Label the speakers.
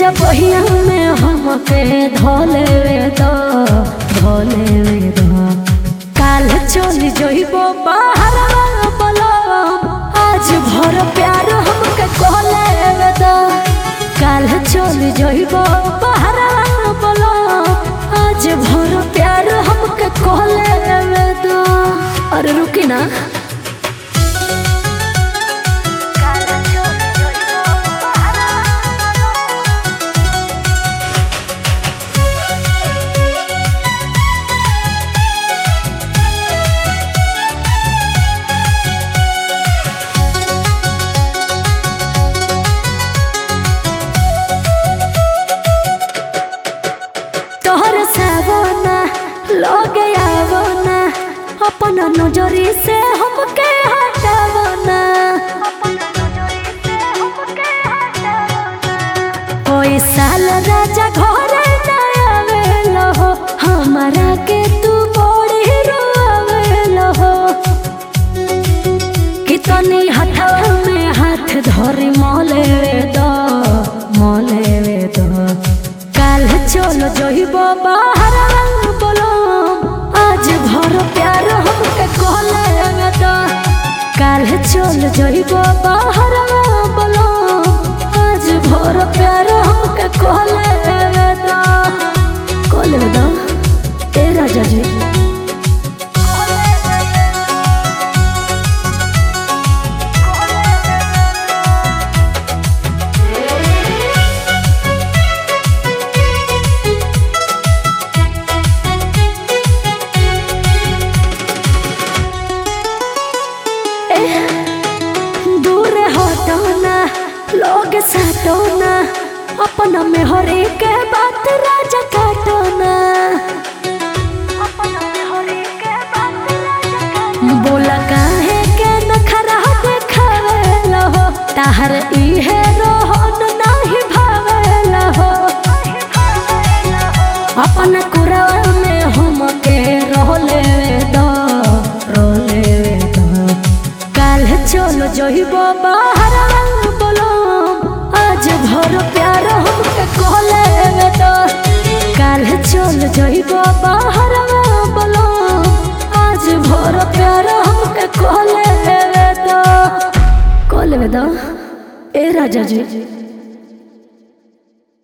Speaker 1: राजा बहिया में हमके धोले वे दो धोले वे दो काल चल जइबो बाहर बोलो आज भर प्यार हमके कहले वे दो काल चल जइबो बाहर बोलो आज भर प्यार हमके कहले वे दो अरे रुकी ना तोहर सावना लगे आवना अपन नजरी से हमके हटावना कोई साल राजा घरे ना आवेलो हो हमारा के तू बड़ी रोवेलो हो कितनी हथवा में हाथ धरी मोले दो मोले दो काल चलो जइबो बाहर बोलो आज भर प्यार हमके कहले दो काल चल जइबो बाहर बोलो आज भर प्यार हमके कहले दो कहले दो ए राजा जी दूर हटोना लोग सटोना अपना में हर एक बात राजा काटोना बोला काहे के नखरा देखावेला हो ताहर इहे रोहन नाही भावेला हो अपन कुरवा में हमके रोले दो रोले दो काल चलो जइबो बाहर बोलो आज भर प्यार हमके कहले दो काल चल जइबो बाहर बोलो आज भर प्यार हमके कहले दो कहले दो ए राजा जी